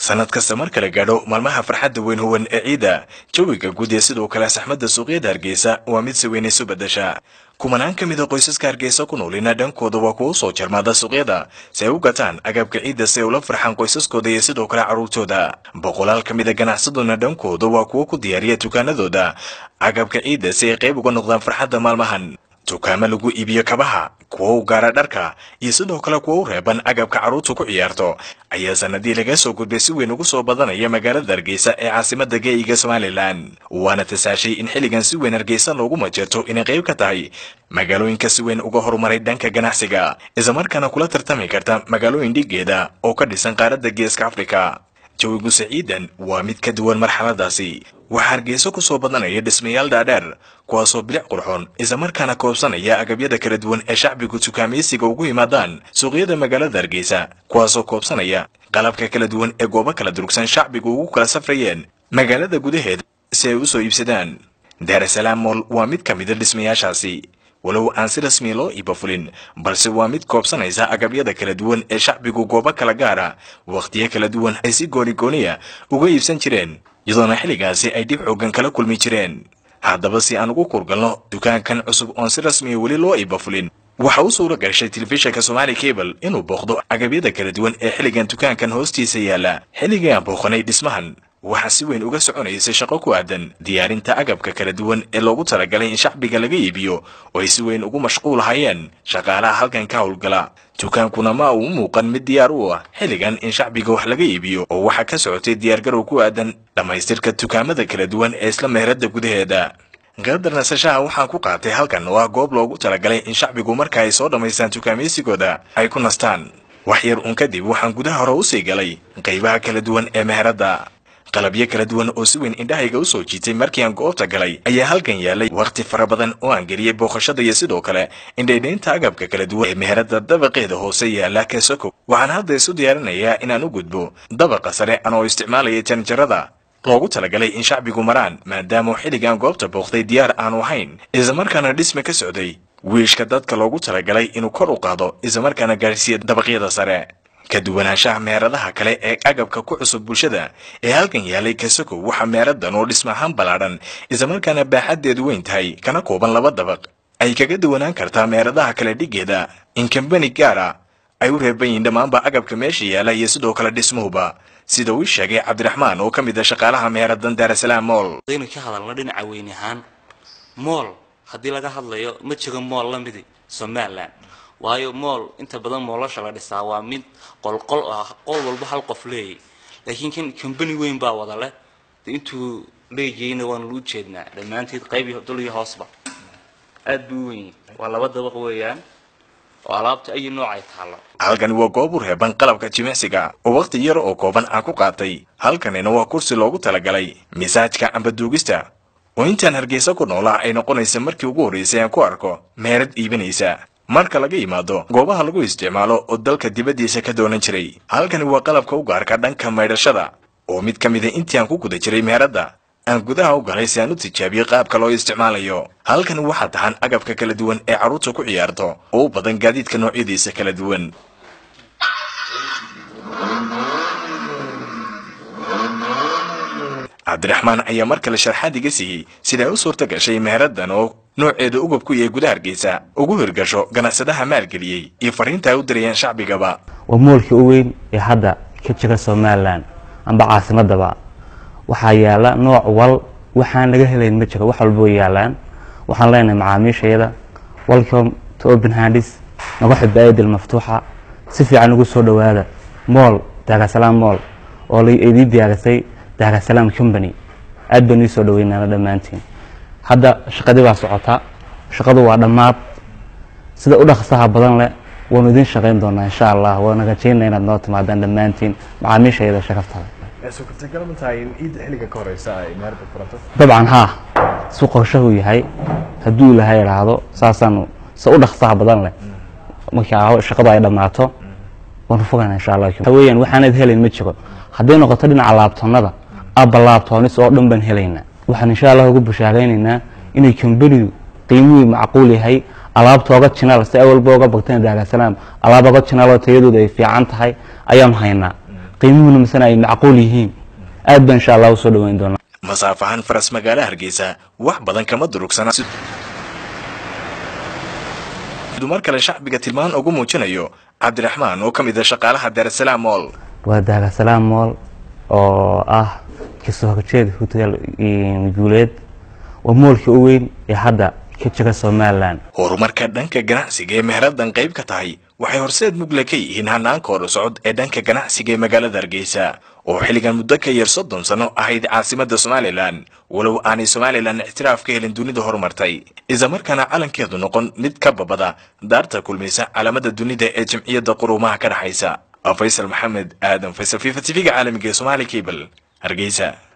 sanad kasta marka la gaadho maalmaha farxadda weyn huwan ee ciidda jawiga guud ee sidoo kale saxmadda suuqyada hargeysa waa mid si weyn isu beddesha kumanaan ka mid a qoysaska hargeysa ku noolina dhankooda waa kuwa usoo jarmaada suuqyada si ay u gataan agabka ciidda si ay ula farxaan qoysaskooda iyo sidoo kale carruurtooda boqolaal ka mid a ganacsaduna dhankooda waa kuwo ku diyaariya dukaanadooda agabka ciidda si ay qayb uga noqdaan farxadda maalmahan dukaamo lagu iibiyo kabaha kuwa u gaara dharka iyo sidoo kale kuwa u reeban agabka carruurtu ku ciyaarto ayaa sanadii laga soo gudbay si weyn ugu soo badanaya magaalada hargeysa ee caasimada geeyiga somalilan waana tasaashay in xilligan si weyn hargeysa loogu majeerto inay qayb ka tahay magaalooyinka si weyn uga horumaray dhanka ganacsiga islamarkaana kula tartami karta magaalooyin dhigeeda oo ka dhisan qaaradda geeska afrika jawigu saciidan waa mid ka duwan marxaladaasi waxaa hargeyso ku soo badanaya dhismayaal dhaadheer kuwaasoo bilic qurxoon islamarkaana koobsanaya agabyada kala duwan ee shacbigu tukaamaysiga ugu yimaadaan suuqyada magaalada hargeysa kuwaasoo koobsanaya qalabka kala duwan ee goobo kala durugsan shacbigu ugu kala safrayeen magaalada gudaheeda si ay u soo iibsadaan daarasalaam mool waa mid ka mida dhismayaashaasi walow aan si rasmiya loo iibafulin balse waa mid koobsanaysa agabyada kala duwan ee shacbigu goobo kala gaara wakhtiyo kala duwan ay si goonigooniya uga iibsan jireen iyadoona xilligaasi ay dhib xoogan kala kulmi jireen haddaba si aan ugu kurgalno dukaankan cusub oon si rasmiya weli loo iibafulin waxa u suura gashay telefishinka somaali cable inuu booqdo agabyada kala duwan ee xilligan dukaankan hoostiisa yaalla xilligii aan booqanay dhismahan waxaa si weyn uga soconaysay shaqo ku aadan diyaarinta agabka kala duwan ee loogu talagalay in shacbiga laga iibiyo oo ay si weyn ugu mashquulahayeen shaqaalaha halkan ka howlgala dukaankuna ma uu muuqan mid diyaar u ah xilligan in shacbiga wax laga iibiyo oo waxaa ka socotay diyaargarow ku aadan dhammaystirka dukaamada kala duwan ee isla meherada gudaheeda qadar nasashaha waxaan ku qaatay halkan oo ah goob loogu talagalay in shacbigu marka ay soo dhammaystaan dukaamaysigooda ay ku nastaan wax yar uun kadib waxaan gudaha hore usii galay qaybaha kala duwan ee meheradda qalabyo kala duwan oo si weyn indhahayga u soo jiitay markii aan goobta galay ayaa halkan yaalay wakhti fara badan oo aan geliyey booqashada iyo sidoo kale indhaydhaynta agabka kala duwan ee meherada dabaqeeda hoose yaala kasoko waxaan hadda isu diyaarinayaa inaan u gudbo dabaqa sare anoo isticmaalaya janjarada loogu talagalay in shacbigu maraan maadaama xilligan goobta booqday diyaar aanu ahayn islamarkaana dhisme ka socday wiishka dadka loogu talagalay inuu kor u qaado islamarkaana gaarhsiiya dabaqyada sare ka duwanaanshaha meheradaha kale ee agabka ku cusub bulshada ee halkan yaalay kasoko waxaa meeradan oo dhismahaan ballaadhan islamarkaana baaxaddeedu weyn tahay kana kooban laba dabaq ay kaga duwanaan kartaa meeradaha kale dhigeeda in kambani gaara ay u reeban yihiin dhammaanba agabka meesha yaala iyo sidoo kale dhismuhuba sida uu sheegay cabdiraxmaan oo ka mid a shaqaalaha meeradan daarasalaam mool hadaynu ka hadalno dhinaca weyn ahaan mool haddii laga hadlayo ma jiro mool la midi somalilan waayo mool inta badan moolasha la dhisaa waa mid qolqol ah qol walba hal qof leeyay laakiin kan combany weyn baa wada leh de intuu leeyayna waanu u jeednaa dhammaanteed qayb iyo dul iyo hoosba aad buu u weyn waa laba dabaq weeyaan oo alaabta ayi nooc ay taallo halkani waa goob u reeban qalabka jimicsiga oo wakhti yar oo kooban aan ku qaatay halkanina waa kursi loogu talagalay misaajka amba duugista oo intaan hargeysa ku noolaa ay noqonaysa markii ugu horraysay aan ku arko meerad iibinaysa marka laga yimaado goobaha lagu isticmaalo oo dalka dibaddiisa ka doonan jiray halkani waa qalabka u gaarka dhanka maydhashada oo mid ka mida intii aan ku guda jiray meeradda aan gudaha u galay si aan u tijaabiyo qaabka loo isticmaalayo halkani waxaa tahan agabka kala duwan ee carruurta ku ciyaarto oo u badan gaadiidka noocyadiisa kala duwan cabdiraxmaan ayaa mar kale sharxaad iga siiyey siday u suurta gashay meheraddan oo nooceeda ugub ku yahay gudaha hargeysa ugu hirgasho ganacsadaha maalgeliyey iyo fariinta ay u dirayaan shacbigaba waa moolkii u weyn ee hadda ka jira somalilan amba caasimadaba waxaa yaala nooc wal waxaan laga helayn ma jiro wax walba way yaalaan waxaan leenahay macaamiishayada welcome to open handis naga xiba aidil maftuuxa si fiican ugu soo dhowaada mool daarasalaam mool oo la idii diyaarisay daarasalaam company aad baan ii soo dhaweynaana dhammaantiin hadda shaqadii baa socota shaqadu waa dhammaad sida u dhaqsaha badan leh waanu idin shaqayn doonaa insha allah waana rajaynaa inaad noo timaadaan dhammaantiin macaamiishayada sharaftada dabcan haa si qorshahu yahay hadduu ilahay idhaahdo saasaanu si u dhaqsaha badan leh markaa shaqadu ay dhammaato waanu fogana insha allah waxa weeyaan waxaanad helayn ma jiro hadday noqoto dhinaca laabtoonada abba laabtoonis oo dhan baan helaynaa waxaan insha allah ugu bushaaraynaynaa inay kambanidu qiimuhii macquul yahay alaabta oga jinaal si awalba oga bagteen daarasalaam alaab oga jinaal oo tayadooda ay fiican tahay ayaanu haynaa qiimuhuna misena ay macquul yihiin aad baan insha allah usoo dhaweyn doonaa masaaf ahaan faras magaalo hargeysa wax badan kama durugsana siduu mar kale shacbiga tilmaan ugu muujinayo cabdiraxmaan oo ka mid a shaqaalaha daarasalaam mool waa daarasalaam mool oo ah kasoo horjeed hotel guuleed waa moolkii u weyn ee hadda ka jira somalilan horumarka dhanka ganacsiga ee meheradan qayb ka tahay waxay horseed mugle ka yihiin hanaanka hor socod ee dhanka ganacsiga ee magaalada hargeysa oo xilligan muddo ka yar soddon sano ahayd caasimada somalilan walow aanay somalilan ictiraaf ka helin dunida horumartay islamarkaana calankeedu noqon mid ka babada daarta kulmaysa calaamada dunida ee jamciyadda quruumaha ka dhexaysa faysal maxamed aadan faysal fifa tv-ga caalamiga ee somali cable hargeysa